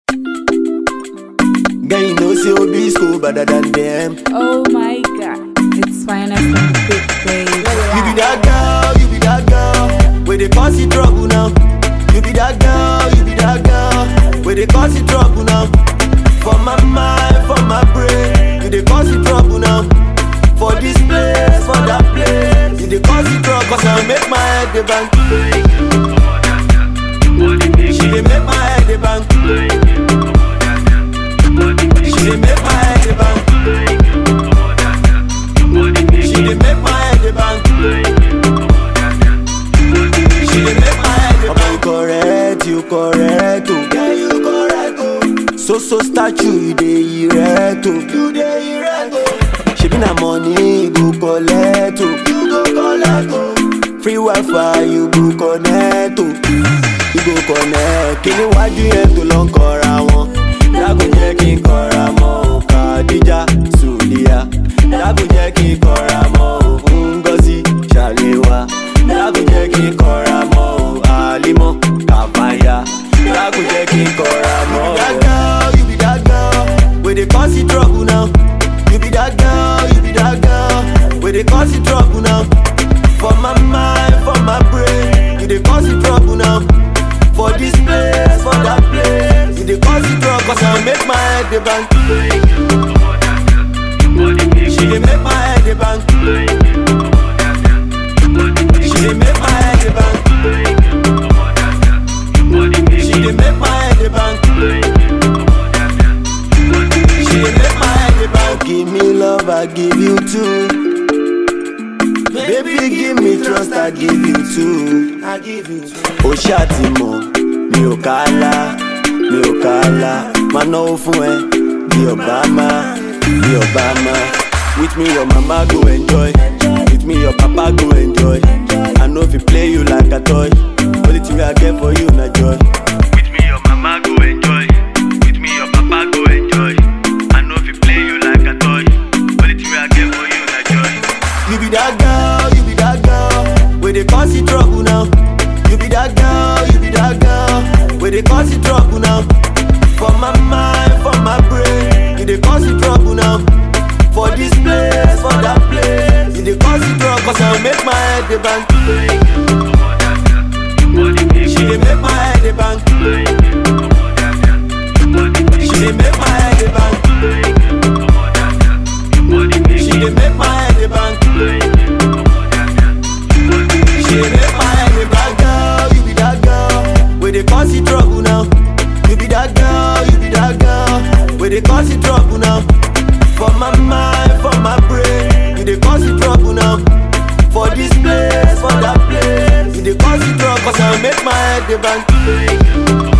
Girl, you know say Obi school better than them. Oh my god, it's finest on the big baby. You be that girl, you be that girl. Where they cause you trouble now. You be that girl, you be that girl. Where they cause you trouble now. For my mind, for my brain. You they cause you trouble now. For this place, for that place. You they cause you trouble. Cause I make my head the bank. She they make my head the bank. She they make my head the bank. She dey make my head dey bang. She dey make my head dey bang. Omo you correct, you correct oh. Yeah, you correct oh. So so statue you dey erect oh. You dey erect oh. Shebi na money you go collect oh. You go collect oh. Free wifi you go connect oh. You go connect. Kíni wájú yẹn tó lọ ń kọra wọn? Dágùn jẹ́ kí n kọra mọ́ o. Kàdíjà Sùlíyà. Dágùn jẹ́ kí n kọra mọ́ o. Ngozi Ṣàléwá. Dágùn jẹ́ kí n kọra mọ́ o. Àlímọ́ Kàfáyà. Dágùn jẹ́ kí n kọra mọ́ o. You be that girl, you be that girl. Wey dey cause you trouble now. You be that girl, you be that girl. Wey dey cause you trouble now. For my mind, for my brain. You dey cause you trouble now. For this place, for that place. You dey cause you trouble. Cause I make my head dey bang. She dey make my head dey bang. She dey make my head dey bang. She dey make my head dey bang. She dey make my head dey bang. Give me love, I give you two. Baby, give me trust, I give you two. I give you two. Ó ṣáàtì mọ̀, mi ò kálá, mi ò kálá. Máa náwó fún ẹ bí Obama, bí Obama. With me your mama go enjoy, with me your papa go enjoy. I no fit play you like a toy, only thing I get for you na joy. With me, your mama go enjoy. With me, your papa go enjoy. I know if you play you like a toy. Only thing I get for you, na joy. You be that girl, you be that girl. Where they cause you trouble now. You be that girl, you be that girl. Where they cause you trouble now. For my mind, for my brain. You they cause you trouble now. For this place, for that place. You they cause you trouble. Cause I make my head the bang. She they make my head the bang. She they make my head the bang. She they make my head the bang. She dey make my head dey bang. Girl, you be that girl. Where they cause you trouble now. You be that girl, you be that girl. Where they cause you trouble now. For my mind, for my brain. You they cause you trouble now. For this place, for that place. You they cause you trouble. Cause I make my head dey bang.